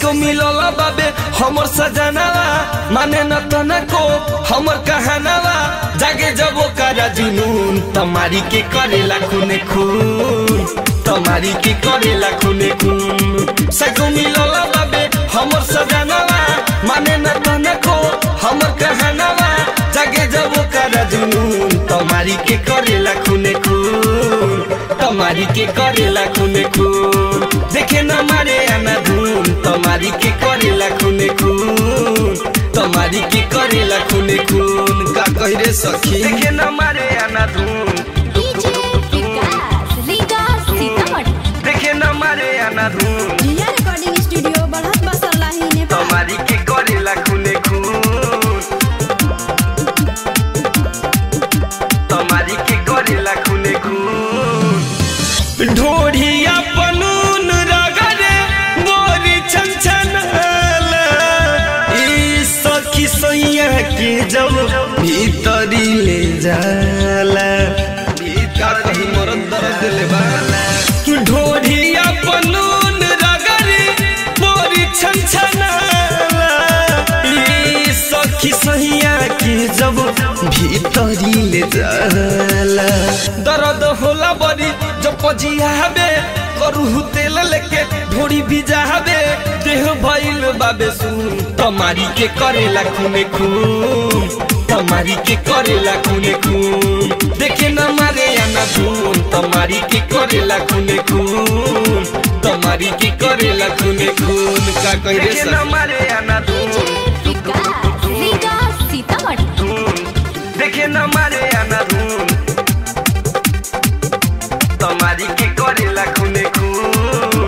psycho मिलल बाबे हमर सजनावा माने न तनको हमर कहानावा जागे जब ओकरा जुनून तमारी के करेला खूने खून तमारी के करेला खूने खून सैको मिलल बाबे हमर सजनावा माने न तनको हमर कहानावा जागे जब ओकरा जुनून तमारी के करेला खूने खून तमारी के करेला खूने खून देखे न मारे आना धुन तमारी के करेला खूने खून तमारी के करेला खूने खून का कह रे सखी देखे न मारे आना धुन डीजे विकास रीगा सीतामढ़ी देखे न मारे आना धुन जिया रिकॉर्डिंग स्टूडियो बढ़त बसरलाही नेपाल तमारी के करेला खूने खून तमारी के करेला खूने खून ढोढ़िया पनून रगरे गोरी छन ई सखी सैया के जब भीतरी ले जाला भीतर ही मरद दर्द ले बाला ढोढ़िया पनून रगरे गोरी छन ई सखी सैया के जब भीतरी ले जाला दर्द होला बड़ी जब पजियाबे करू तेल लेके ढोड़ी भिजाबे देह भइल बाबे सुन तमारी के करेला खूने खून तमारी के करेला खूने खून देखे न मारे आना धून तमारी के करेला खूने खून तमारी के करेला खूने खून का कह रे न मारे आना डीजे विकास रीगा सीतामढ़ी धून देखे न मारे आना धून तमारी के करेला खूने खून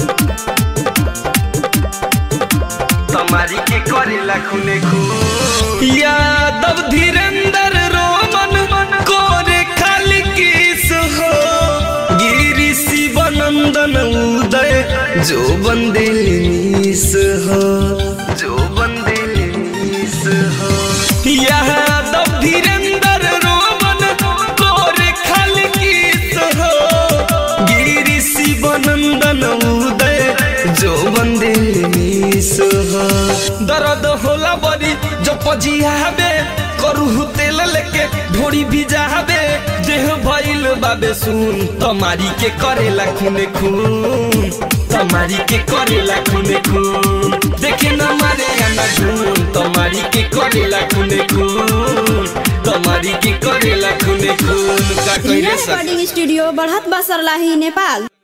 तमारी के करेला खूने खून यादव धीरेन्द्र रोमन कोरे खाली किस हो गिरी शिवानंदन उदय जो बंदे नीस हो जो बंदे नीस हो यादव धीरेन्द्र रोमन कोरे खाली किस हो गिरी शिवानंदन उदय जो बंदे नीस हो दर्द होला बड़ी जो पजियाबे करू तेल लेके ढोड़ी भिजाबे देह भइल बाबे सुन तमारी के करेला खूने खून तमारी के करेला खूने खून देखे न मारे आना धून तमारी के करेला खूने खून तमारी के करेला खूने खून का जिया कइले सखी रिकॉर्डिंग स्टूडियो बढ़त बसरलाही नेपाल